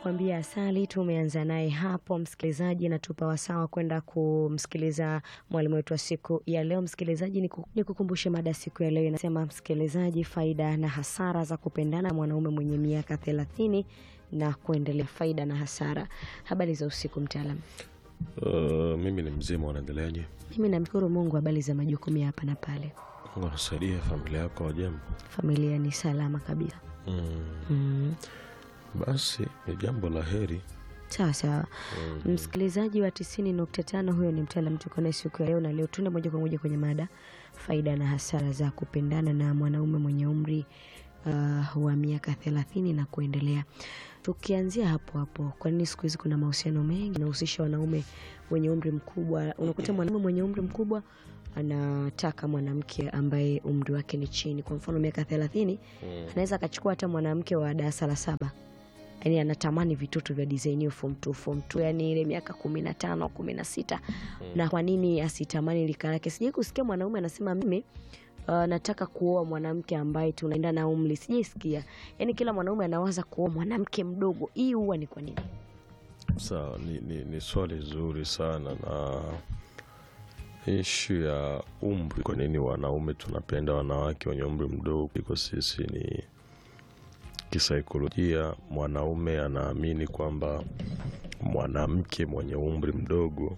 anakuambia asali. Tumeanza naye hapo, msikilizaji, natupa wasawa kwenda kumsikiliza mwalimu wetu wa siku ya leo. Msikilizaji, niku- nikukumbushe mada siku ya leo inasema, msikilizaji, faida na hasara za kupendana na mwanaume mwenye miaka thelathini na kuendelea. Faida na hasara. Habari za usiku, mtaalam. Uh, mimi ni mzima, unaendeleaje? Mimi namshukuru Mungu. Habari za majukumu ya hapa na pale, Mungu anasaidia familia yako wajambo? familia ni salama kabisa. Mm, Mm. basi ni jambo la heri. Sawa sawa, msikilizaji wa tisini nukta tano huyo ni mtaalam tuko naye siku ya leo, na leo tuende moja kwa moja kwenye mada faida na hasara za kupendana na mwanaume mwenye umri uh, wa miaka thelathini na kuendelea. Tukianzia hapo hapo, kwa nini siku hizi kuna mahusiano mengi yanahusisha wanaume wenye umri mkubwa? Unakuta mwanaume mwenye umri mkubwa anataka mwanamke ambaye umri wake ni chini, kwa mfano miaka thelathini anaweza akachukua hata mwanamke wa darasa la saba yani anatamani vitoto vya design hiyo form 2 form 2 yani ile miaka kumi na tano kumi na sita na kwa nini asitamani lika lake sijai kusikia mwanaume anasema mimi uh, nataka kuoa mwanamke ambaye tunaenda na umri sijaisikia yani kila mwanaume anawaza kuoa mwanamke mdogo hii huwa ni kwa nini Sawa, ni, ni, ni swali zuri sana na ishu ya umri. Kwa nini wanaume tunapenda wanawake wenye umri mdogo kuliko sisi? Ni kisaikolojia, mwanaume anaamini kwamba mwanamke mwenye umri mdogo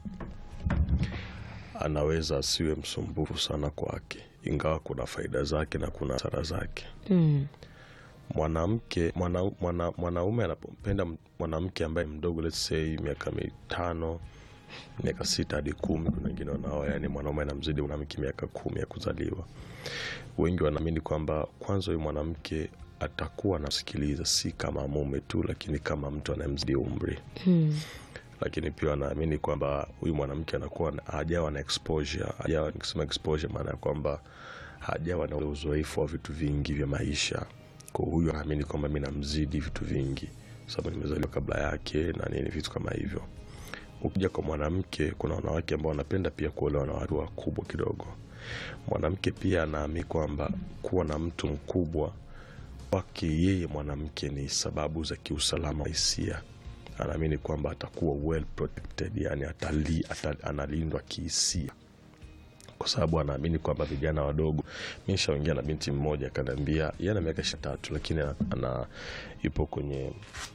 anaweza asiwe msumbufu sana kwake, ingawa kuna faida zake na kuna hasara zake. mm. mwanamke mwana, mwana, mwanaume anapompenda m- mwanamke ambaye mdogo let's say miaka mitano miaka sita hadi kumi kuna wengine wanaoa yani mwanaume anamzidi mwanamke miaka kumi ya kuzaliwa wengi wanaamini kwamba kwanza huyu mwanamke atakuwa anasikiliza si kama mume tu lakini kama mtu anayemzidi umri Mm. lakini pia wanaamini kwamba huyu mwanamke anakuwa na- hajawa na exposure hajawa nikisema exposure maana ya kwamba hajawa na ule uzoefu wa vitu vingi vya maisha kwa huyu anaamini kwamba mi namzidi vitu vingi sababu nimezaliwa kabla yake na nini vitu kama hivyo ukija kwa mwanamke kuna wanawake ambao wanapenda pia kuolewa na watu wakubwa kidogo mwanamke pia anaamini kwamba kuwa na mtu mkubwa kwake yeye mwanamke ni sababu za kiusalama wa hisia anaamini kwamba atakuwa well protected yani atali, atali, analindwa kihisia kwa sababu anaamini kwamba vijana wadogo mi nishaongea na binti mmoja akaniambia yeye ana miaka ishiri tatu lakini ana, ana yupo kwenye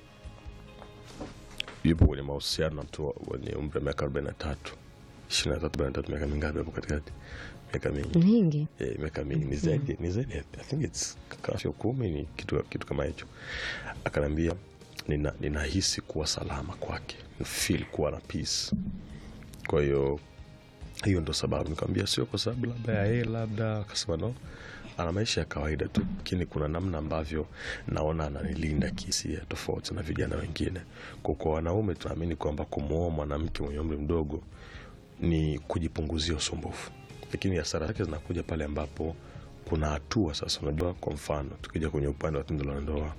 yupo kwenye mahusiano na mtu wenye umri wa miaka arobaini na tatu ishiri na tatu arobaini na tatu miaka mingapi hapo katikati miaka mingi nyingi Eh, miaka mingi ni zaidi ni zaidi I think it's kama sio kumi ni kitu, kitu kama hicho akaniambia nina, ninahisi kuwa salama kwake feel kuwa na peace kwa hiyo hiyo ndo sababu nikamwambia sio kwa sababu labda ya yeye labda akasema no ana maisha ya kawaida tu lakini kuna namna ambavyo naona ananilinda kihisia tofauti na vijana wengine kwa kwa wanaume tunaamini kwamba kumwoa mwanamke mwenye umri mdogo ni kujipunguzia usumbufu lakini hasara zake zinakuja pale ambapo kuna hatua sasa unajua kwa mfano tukija kwenye upande wa tendo la ndoa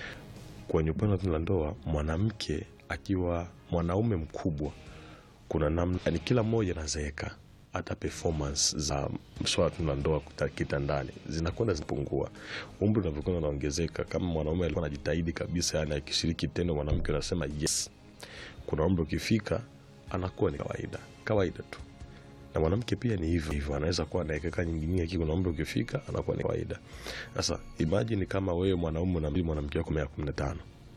kwenye upande wa tendo la ndoa mwanamke akiwa mwanaume mkubwa kuna namna yani kila mmoja anazeeka hata performance za swala tu la ndoa kuta- kitandani zinakwenda zinapungua umri unavyokwenda unaongezeka kama mwanaume alikuwa anajitahidi kabisa yani akishiriki tendo mwanamke anasema yes kuna umri ukifika anakuwa ni kawaida kawaida tu na mwanamke pia ni hivyo hivyo anaweza kuwa anaekeka nyingine lakini kuna umri ukifika anakuwa ni kawaida sasa imagine kama wewe mwanaume unamzidi mwanamke wako miaka kumi na tano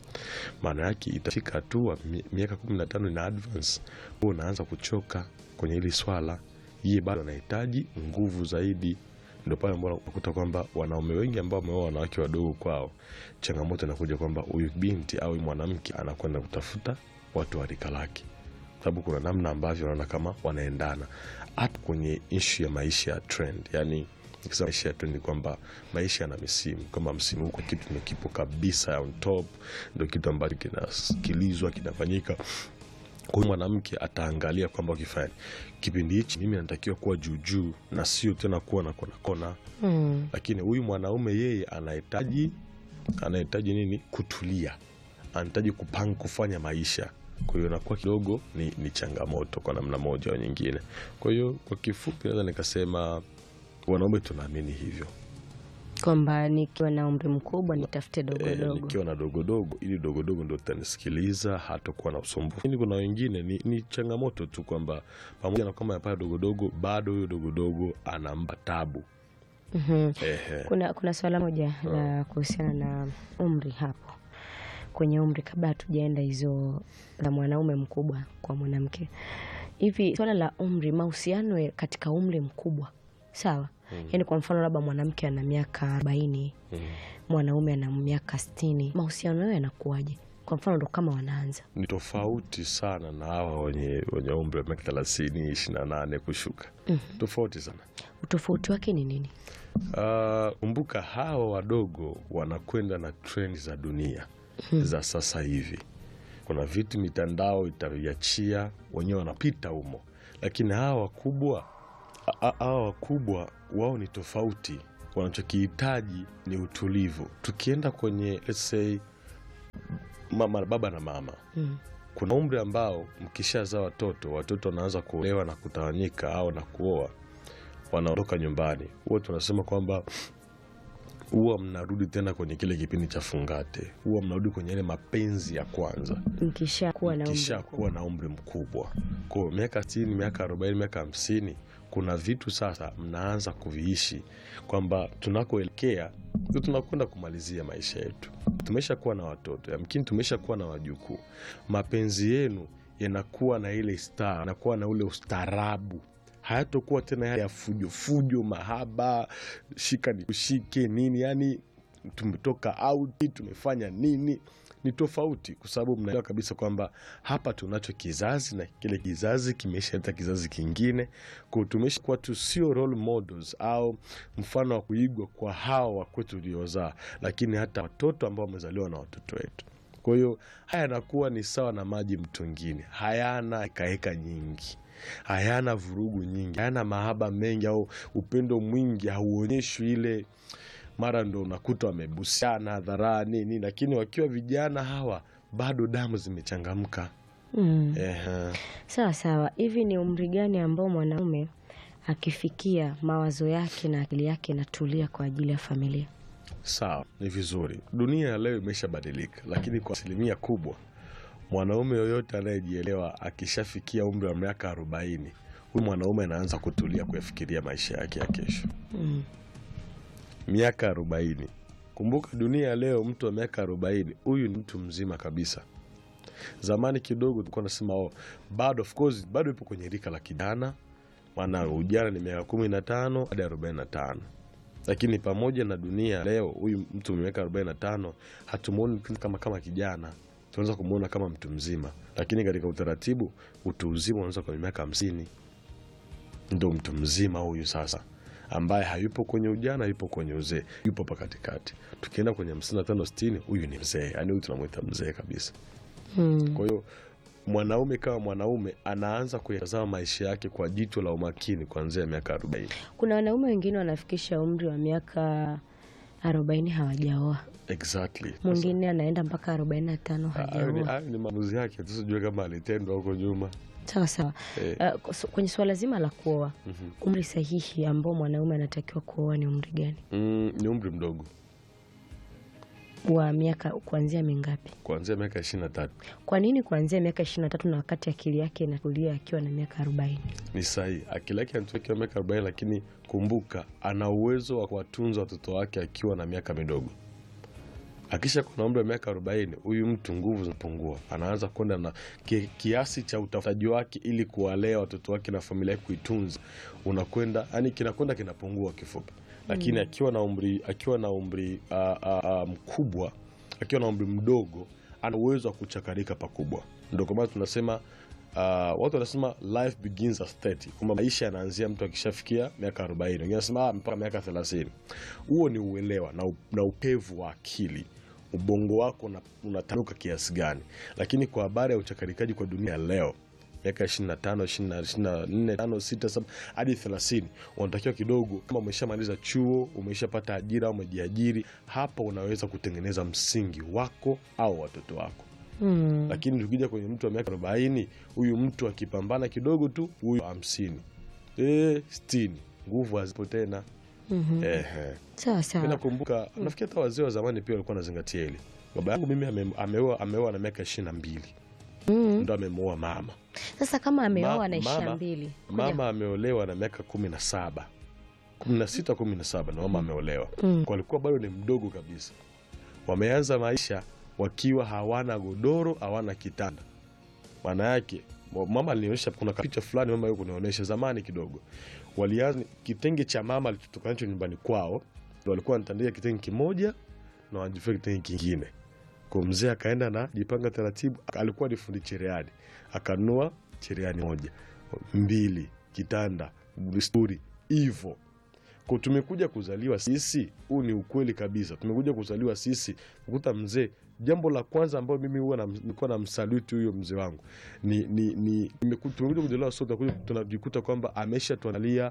maana yake itafika hatua mi- miaka kumi na tano ina advance huo unaanza kuchoka kwenye hili swala yeye bado anahitaji nguvu zaidi ndio pale ambao unakuta kwamba wanaume wengi ambao wameoa wanawake wadogo kwao changamoto inakuja kwamba huyu binti au huyu mwanamke anakwenda kutafuta watu wa rika lake sababu kuna namna ambavyo wanaona kama wanaendana hata kwenye ishu ya maisha ya trend yani nikisema maisha ya trend ni kwamba maisha yana misimu kwamba msimu huu kwa kitu ndo kipo kabisa on top ndo kitu ambacho kinasikilizwa kinafanyika kwa hiyo mwanamke ataangalia kwamba ukifanya kipindi hichi mimi natakiwa kuwa juujuu na sio tena kuwa na kona kona mm. lakini huyu mwanaume yeye anahitaji anahitaji nini kutulia anahitaji kupanga kufanya maisha kwa hiyo inakuwa kidogo ni, ni changamoto kwa namna moja au nyingine kwa hiyo kwa kifupi naweza nikasema wanaume tunaamini hivyo kwamba nikiwa na umri mkubwa nitafute Eh, dogodogo nikiwa na dogodogo ili dogodogo ndo tutanisikiliza hatakuwa na usumbufu lakini kuna wengine ni, ni changamoto tu kwamba pamoja na kwamba yapata dogodogo bado huyo dogodogo anampa tabu Mhm. Ehe. kuna, kuna swala moja la kuhusiana na umri hapo kwenye umri kabla hatujaenda hizo za mwanaume mkubwa kwa mwanamke hivi swala la umri mahusiano ya- katika umri mkubwa sawa yaani kwa mfano labda mwanamke ana miaka arobaini Mm. mwanaume ana miaka sitini mahusiano yao yanakuwaje kwa mfano ndo kama wanaanza ni tofauti sana na hawa wenye, wenye umri wa miaka thelathini ishiri na nane kushuka tofauti sana utofauti wake ni nini Ah, kumbuka hawa wadogo wanakwenda na trendi za dunia za sasa hivi kuna vitu mitandao itaviachia wenyewe wanapita humo lakini hawa wakubwa a- a- hawa wakubwa wao ni tofauti wanachokihitaji ni utulivu tukienda kwenye let's say mama, baba na mama mm. kuna umri ambao mkishazaa watoto watoto wanaanza kuolewa na kutawanyika au na kuoa wanaondoka nyumbani huwa tunasema kwamba huwa mnarudi tena kwenye kile kipindi cha fungate huwa mnarudi kwenye ile mapenzi ya kwanza mkisha kuwa na umri kisha mkubwa. kuwa na umri mkubwa kwao miaka sitini miaka arobaini miaka hamsini kuna vitu sasa mnaanza kuviishi kwamba tunakoelekea ndio tunakwenda kumalizia maisha yetu tumesha kuwa na watoto yamkini tumesha kuwa na wajukuu mapenzi yenu yanakuwa na ile star yanakuwa na ule ustaarabu hayatokuwa tena yale ya fujo fujo mahaba shika ni kushike nini yani tumetoka auti tumefanya nini ni tofauti kwa sababu mnaelewa kabisa kwamba hapa tunacho kizazi na kile kizazi kimeshaleta kizazi kingine kwa tumesha kuwa tu sio role models au mfano wa kuigwa kwa hawa wakwetu uliozaa lakini hata watoto ambao wamezaliwa na watoto wetu kwa hiyo haya yanakuwa ni sawa na maji mtungini hayana hekaheka nyingi hayana vurugu nyingi hayana mahaba mengi au upendo mwingi hauonyeshwi ile mara ndo unakuta wamebusiana hadharani nini lakini wakiwa vijana hawa bado damu zimechangamka mm. Ehe. sawa sawa hivi ni umri gani ambao mwanaume akifikia mawazo yake na akili yake inatulia kwa ajili ya familia sawa ni vizuri dunia ya leo imeshabadilika lakini kwa asilimia kubwa mwanaume yoyote anayejielewa akishafikia umri wa miaka arobaini huyu mwanaume anaanza kutulia kuyafikiria maisha yake ya kesho mm. miaka arobaini kumbuka dunia ya leo mtu wa miaka arobaini huyu ni mtu mzima kabisa zamani kidogo tulikuwa nasema oh, bado of course bado ipo kwenye rika la kijana maana ujana ni miaka kumi na tano hadi arobaini na tano lakini pamoja na dunia leo huyu mtu mwenye miaka arobaini na tano hatumuoni kama kama kijana tunaweza kumwona kama mtu mzima lakini katika utaratibu utu uzima unaweza kwenye miaka hamsini ndo mtu mzima huyu sasa ambaye hayupo kwenye ujana yupo kwenye uzee yupo pa katikati tukienda kwenye hamsini na tano sitini huyu ni mzee yaani huyu tunamwita mzee kabisa Mm. kwa hiyo mwanaume kama mwanaume anaanza kuyatazama maisha yake kwa jicho la umakini kuanzia miaka arobaini kuna wanaume wengine wanafikisha umri wa miaka arobaini hawajaoa exactly mwingine anaenda mpaka arobaini na tano hayo ni, hajaoa hayo ni maamuzi yake tusijue kama alitendwa huko nyuma sawa sawa Eh. Uh, kus- kwenye suala zima la kuoa Mhm. umri sahihi ambao mwanaume anatakiwa kuoa ni umri gani mm, ni umri mdogo wa miaka kuanzia mingapi kuanzia miaka ishiri na tatu kwa nini kuanzia miaka ishiri na tatu na wakati akili yake inatulia akiwa na miaka arobaini ni sahihi akili yake anatuakiwa miaka arobaini lakini kumbuka ana uwezo wa kuwatunza watoto wake akiwa na miaka midogo akisha kuna umri wa miaka arobaini huyu mtu nguvu zinapungua anaanza kwenda na ki, kiasi cha utafutaji wake ili kuwalea watoto wake na familia yake kuitunza unakwenda yani kinakwenda kinapungua kifupi lakini akiwa na umri akiwa na umri uh, uh, uh, mkubwa akiwa na umri mdogo ana uwezo wa kuchakarika pakubwa ndo kwa maana tunasema uh, watu wanasema life begins at 30 kwamba maisha yanaanzia mtu akishafikia miaka 40 wengine wanasema ah, mpaka miaka 30 huo ni uelewa na, u- na upevu wa akili ubongo wako una- unatanuka kiasi gani lakini kwa habari ya uchakarikaji kwa dunia ya leo miaka 25 24 5 6 7 hadi 30 unatakiwa kidogo kama umeshamaliza chuo umeshapata ajira au umejiajiri hapa unaweza kutengeneza msingi wako au watoto wako mm. lakini tukija kwenye mtu wa miaka arobaini huyu mtu akipambana kidogo tu huyu hamsini e, stini nguvu hazipo tena Mhm. Ehe. Sawa Mi sawa. nakumbuka nafikiri hata wazee wa zamani pia walikuwa wanazingatia hili. Baba yangu mimi ame- ameoa ameoa na miaka ishirini na mbili Mm. ndo amemuoa mama. Sasa kama ameoa Ma- na ishirini na mama- mbili Mama ameolewa na miaka kumi na saba kumi na sita kumi na saba na mama ameolewa Mm. kwa alikuwa bado ni mdogo kabisa. Wameanza maisha wakiwa hawana godoro, hawana kitanda. Maana yake wa- mama alinionyesha, kuna picha fulani mama yuko kunionyesha zamani kidogo, walianza kitenge cha mama alichotoka nacho nyumbani kwao, ndo walikuwa wanatandika kitenge kimoja na wanajifia kitenge kingine. Kwa mzee akaenda na jipanga taratibu, alikuwa ni fundi cherehani, akanunua cherehani moja mbili, kitanda, desturi hivyo kwa tumekuja kuzaliwa sisi, huu ni ukweli kabisa. Tumekuja kuzaliwa sisi, kukuta mzee, jambo la kwanza ambayo mimi huwa nam- nilikuwa na msaluti huyo mzee wangu ni, ni, ni nimeku- tumekuja kuzaliwa sote, tunakuja- tunajikuta kwamba amesha tuandalia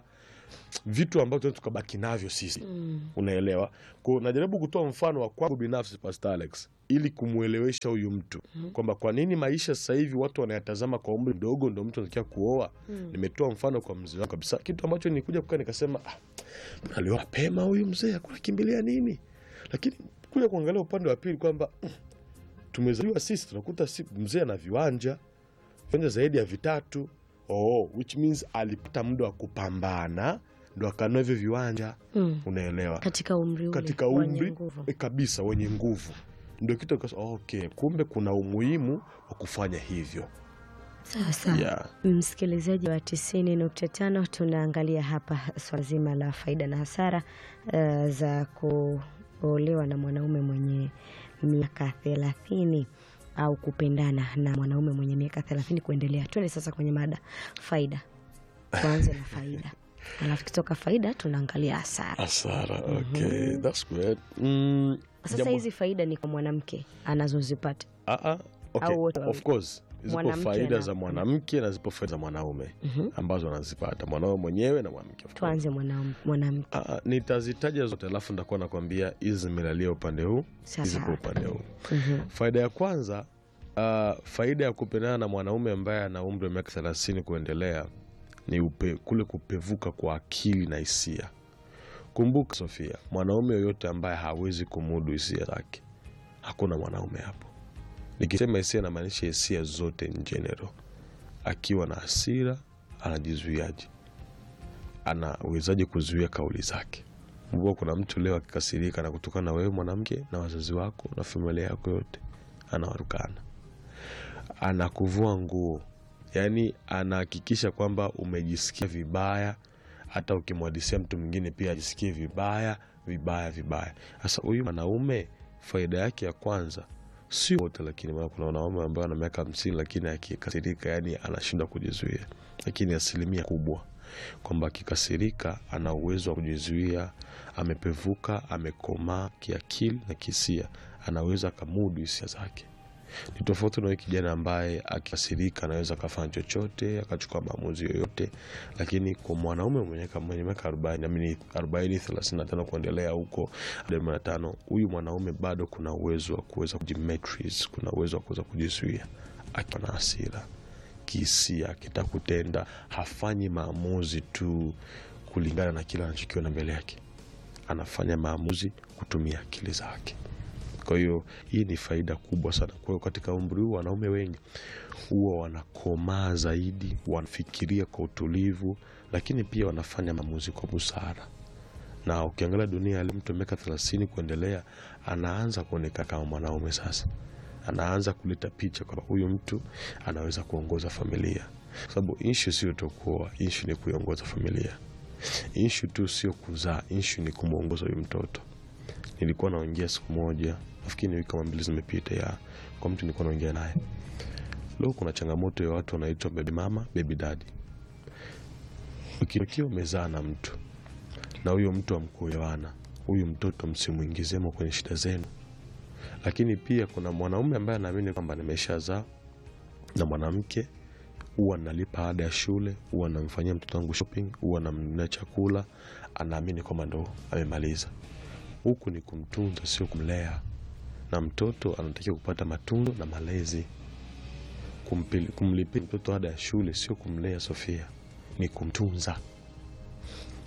vitu ambavyo tunaweza tukabaki navyo sisi Mm. unaelewa ko najaribu kutoa mfano wa kwangu binafsi Pastor Alex ili kumwelewesha huyu mtu kwamba kwa nini maisha sasa hivi watu wanayatazama kwa umri mdogo ndo mtu anatakiwa kuoa Mm. nimetoa mfano kwa mzee wangu kabisa kitu ambacho nilikuja kukaa nikasema ah, mbona alioa mapema huyu mzee akuna kimbilia nini lakini kuja kuangalia upande wa pili kwamba mm, tumezaliwa sisi tunakuta si, mzee ana viwanja viwanja zaidi ya vitatu oh, which means alipata muda wa kupambana ndo akanua hivyo viwanja Mm. unaelewa Katika umri ule katika wenye umri nguvu. e, kabisa wenye nguvu ndio kitu nikasema, okay kumbe kuna umuhimu wa kufanya hivyo Sawa sawa. yeah. Msikilizaji wa tisini nukta tano tunaangalia hapa swala zima la faida na hasara uh, za kuolewa na mwanaume mwenye miaka thelathini au kupendana na mwanaume mwenye miaka thelathini kuendelea. Tuende sasa kwenye mada faida, tuanze na faida alafu kitoka faida tunaangalia hasara. hasara okay that's good mm, Sasa jambo- hizi faida ni kwa mwanamke anazozipata Ah, ah, okay. Au wote of wawili. course zipo Mwanamke faida na- za mwanamke na zipo faida za mwanaume ambazo anazipata mwanaume mwenyewe na mwanamke of course. tuanze mwanam- mwanamke. Ah, ah, nitazitaja zote alafu nitakuwa nakwambia hizi zimelalia upande huu hizi Sasa kwa upande huu Mhm. faida ya kwanza uh, faida ya kupendana na mwanaume ambaye ana umri wa miaka thelathini kuendelea ni upe, kule kupevuka kwa akili na hisia kumbuka sofia mwanaume yoyote ambaye hawezi kumudu hisia zake hakuna mwanaume hapo nikisema hisia namaanisha hisia zote in general akiwa na hasira anajizuiaje anawezaje kuzuia kauli zake mbua kuna mtu leo akikasirika na kutokana na wewe mwanamke na wazazi wako na familia yako yote anawarukana anakuvua nguo yaani anahakikisha kwamba umejisikia vibaya hata ukimwadisia mtu mwingine pia ajisikie vibaya vibaya vibaya sasa huyu mwanaume faida yake ya kwanza sio wote lakini maana kuna wanaume ambao wana miaka hamsini lakini akikasirika yani anashindwa kujizuia lakini asilimia kubwa kwamba akikasirika ana uwezo wa kujizuia amepevuka amekomaa kiakili na kihisia anaweza akamudu hisia zake ni tofauti na huyu kijana ambaye akikasirika anaweza akafanya chochote akachukua maamuzi yoyote lakini kwa mwanaume mwenye mwenye miaka arobaini amini arobaini thelathini na tano kuendelea huko arobaini na tano huyu mwanaume bado kuna uwezo wa kuweza kujimetris kuna uwezo wa kuweza kujizuia akiwa na hasira kihisia akitaka kutenda hafanyi maamuzi tu kulingana na kile anachokiona mbele yake anafanya maamuzi kutumia akili zake kwa hiyo hii ni faida kubwa sana kwa hiyo katika umri huu wanaume wengi huwa wanakomaa zaidi wanafikiria kwa utulivu lakini pia wanafanya maamuzi kwa busara na ukiangalia dunia leo mtu miaka thelathini kuendelea anaanza kuonekana kama mwanaume sasa anaanza kuleta picha kwamba huyu mtu anaweza kuongoza familia kwa sababu inshu sio tu kuoa inshu ni kuiongoza familia inshu tu sio kuzaa inshu ni kumwongoza huyu mtoto nilikuwa naongea siku moja nafikiri ni wiki kama mbili zimepita ya kwa mtu nilikuwa naongea naye leo kuna changamoto ya watu wanaitwa bebi mama bebi dadi ukiwa umezaa na mtu na huyo mtu amkuelewana huyu mtoto msimwingizemo kwenye shida zenu lakini pia kuna mwanaume ambaye anaamini kwamba nimeshazaa na mwanamke huwa nalipa ada ya shule huwa namfanyia mtoto wangu shopping huwa namnunulia chakula anaamini kwamba ndo amemaliza huku ni kumtunza sio kumlea na mtoto anatakiwa kupata matunzo na malezi Kumpili- kumlipia mtoto ada ya shule sio kumlea sofia ni kumtunza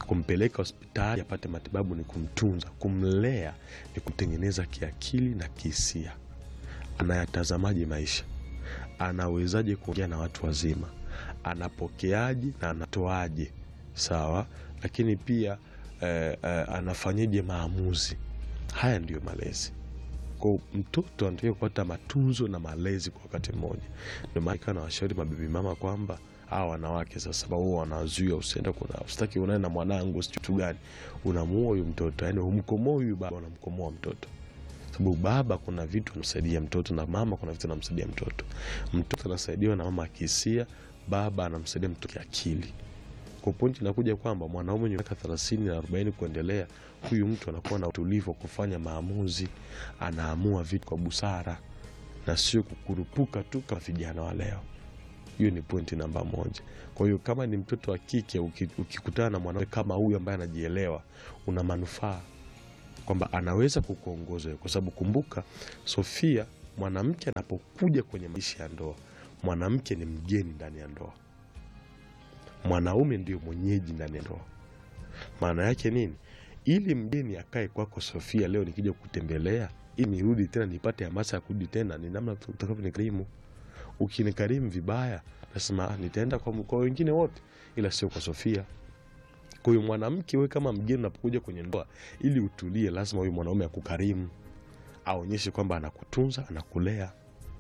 kumpeleka hospitali apate matibabu ni kumtunza kumlea ni kumtengeneza kiakili na kihisia anayatazamaje maisha anawezaje kuongea na watu wazima anapokeaje na anatoaje sawa lakini pia eh, eh, anafanyeje maamuzi haya ndiyo malezi kwa mtoto anatakiwa kupata matunzo na malezi kwa wakati mmoja ndio maana ikawa nawashauri mabibi mama kwamba hawa wanawake sasa wao wanazuia usienda kuna usitaki unae na mwanangu si kitu gani unamuua huyu mtoto yani humkomoa huyu baba unamkomoa mtoto sababu baba kuna vitu anamsaidia mtoto na mama kuna vitu anamsaidia mtoto mtoto anasaidiwa na mama akihisia baba anamsaidia mtoto kiakili kwa pointi inakuja kwamba mwanaume mwenye miaka thelathini na arobaini kuendelea huyu mtu anakuwa na utulivu wa kufanya maamuzi anaamua vitu kwa busara na sio kukurupuka tu kama vijana wa leo hiyo ni pointi namba moja kwa hiyo kama ni mtoto wa kike uki- ukikutana na mwanaume kama huyu ambaye anajielewa una manufaa kwamba anaweza kukuongoza kwa sababu kumbuka sofia mwanamke anapokuja kwenye maisha ya ndoa mwanamke ni mgeni ndani ya ndoa mwanaume ndio mwenyeji ndani ya ndoa maana yake nini ili mgeni akae kwako sofia leo nikija kutembelea ili nirudi tena nipate hamasa ya kurudi tena ni namna utakavyonikarimu ukinikarimu vibaya nasema "Ah, nitaenda kwa, kwa wengine wote ila sio kwa sofia kwa hiyo mwanamke we kama mgeni unapokuja kwenye ndoa ili utulie lazima huyu mwanaume akukarimu aonyeshe kwamba anakutunza anakulea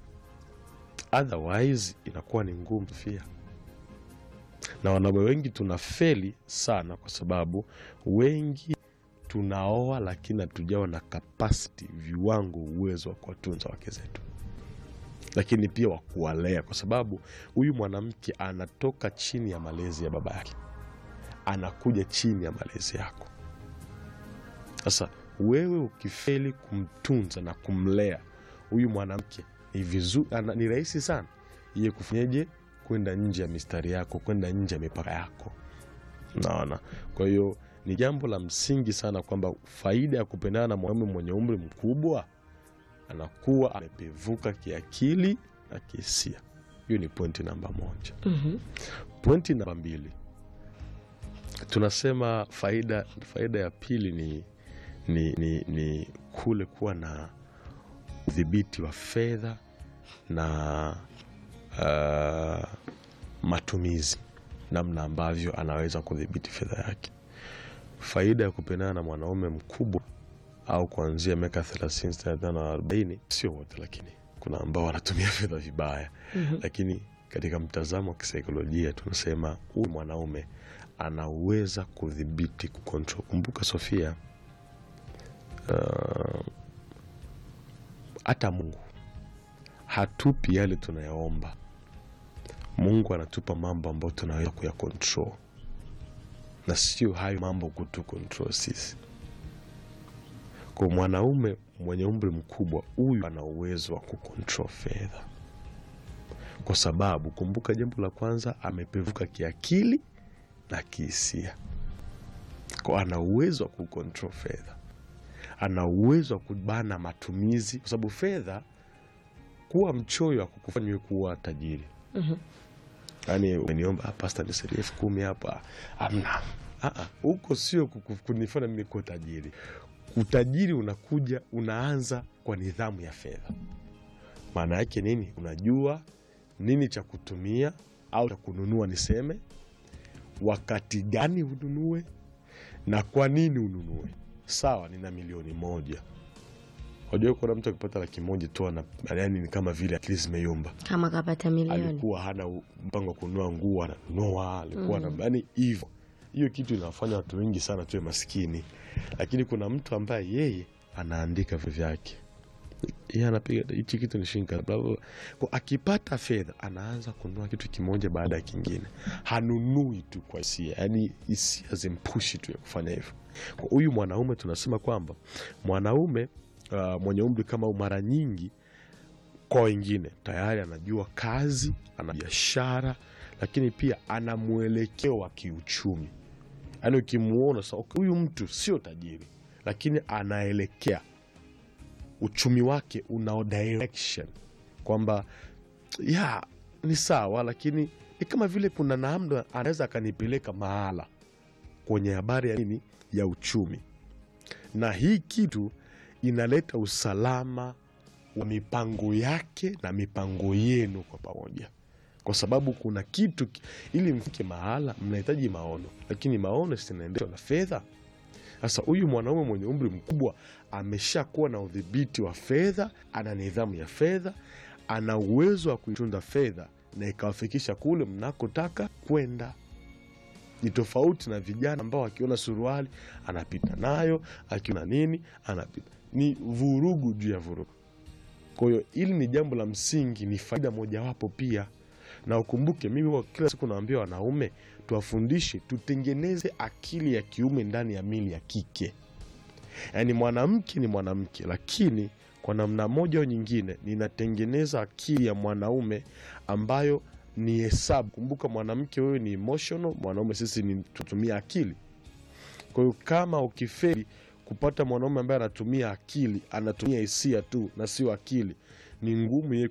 otherwise inakuwa ni ngumu sofia na wanaume wengi tunafeli sana kwa sababu wengi tunaoa lakini hatujawa na capacity viwango uwezo wa kuwatunza wake zetu lakini pia wa kuwalea kwa sababu huyu mwanamke anatoka chini ya malezi ya baba yake anakuja chini ya malezi yako sasa wewe ukifeli kumtunza na kumlea huyu mwanamke ni vizuri ana- ni rahisi sana iye kufanyeje kwenda nje ya mistari yako kwenda nje ya mipaka yako naona kwa hiyo ni jambo la msingi sana kwamba faida ya kupendana na mwanaume mwenye umri mkubwa anakuwa amepevuka kiakili na kihisia hiyo ni pointi namba moja Mhm. pointi namba mbili tunasema faida faida ya pili ni, ni, ni, ni kule kuwa na udhibiti wa fedha na uh, matumizi namna ambavyo anaweza kudhibiti fedha yake faida ya kupendana na mwanaume mkubwa au kuanzia miaka 30 35 na 40 sio wote lakini kuna ambao wanatumia fedha vibaya Mhm. lakini katika mtazamo wa kisaikolojia tunasema huyu mwanaume anaweza kudhibiti kucontrol kumbuka sofia uh, hata mungu hatupi yale tunayaomba mungu anatupa mambo ambayo tunaweza kuyacontrol na sio hayo mambo kutu control sisi kwa mwanaume mwenye umri mkubwa huyu ana uwezo wa kucontrol fedha kwa sababu kumbuka jambo la kwanza amepevuka kiakili na kihisia kwa ana uwezo wa kucontrol fedha ana uwezo wa kubana matumizi kwa sababu fedha kuwa mchoyo akukufanya wewe kuwa tajiri Mhm. yaani umeniomba "Ah, pasta nisaidie elfu kumi hapa amna Ah, ah, huko sio kuku- kunifanya mimi kuwa tajiri utajiri unakuja unaanza kwa nidhamu ya fedha maana yake nini unajua nini cha kutumia au cha kununua niseme wakati gani ununue na kwa nini ununue sawa nina milioni moja wajua kuna mtu akipata laki moja tu ana- yaani ni kama vile akili zimeyumba kama kapata milioni alikuwa hana u- mpango wa kununua nguo ananunua alikuwa mm. yani hivyo hiyo kitu inawafanya watu wengi sana tuwe maskini lakini kuna mtu ambaye yeye anaandika vitu vyake yeye anapiga hichi kitu ni shilingi kadhaa, bla, bla, bla. Kwa akipata fedha anaanza kununua kitu kimoja baada ya kingine hanunui tu kwa hisia yani hisia zimpushi tu ya kufanya hivyo kwa huyu mwanaume tunasema kwamba mwanaume uh, mwenye umri kama huu mara nyingi kwa wengine tayari anajua kazi ana biashara lakini pia ana mwelekeo wa kiuchumi yaani ukimuona sa okay, huyu mtu sio tajiri lakini anaelekea uchumi wake una direction kwamba ya ni sawa lakini ni kama vile kuna namna anaweza akanipeleka mahala kwenye habari ya nini ya uchumi na hii kitu inaleta usalama wa mipango yake na mipango yenu kwa pamoja kwa sababu kuna kitu ki- ili mfike mahala mnahitaji maono lakini maono sinaendeshwa na fedha sasa huyu mwanaume mwenye umri mkubwa ameshakuwa na udhibiti wa fedha ana nidhamu ya fedha ana uwezo wa kuitunza fedha na ikawafikisha kule mnakotaka kwenda ni tofauti na vijana ambao akiona suruali anapita nayo akiona nini anapita ni vurugu juu ya vurugu kwa hiyo hili ni jambo la msingi ni faida mojawapo pia na ukumbuke mimi huwa kila siku naambia wanaume tuwafundishe tutengeneze akili ya kiume ndani ya mili ya kike yaani mwanamke ni mwanamke lakini kwa namna moja au nyingine ninatengeneza akili ya mwanaume ambayo ni hesabu kumbuka mwanamke wewe ni emotional mwanaume sisi ni tutumia akili kwa hiyo kama ukifeli kupata mwanaume ambaye anatumia akili anatumia hisia tu na sio akili ni ngumu yeye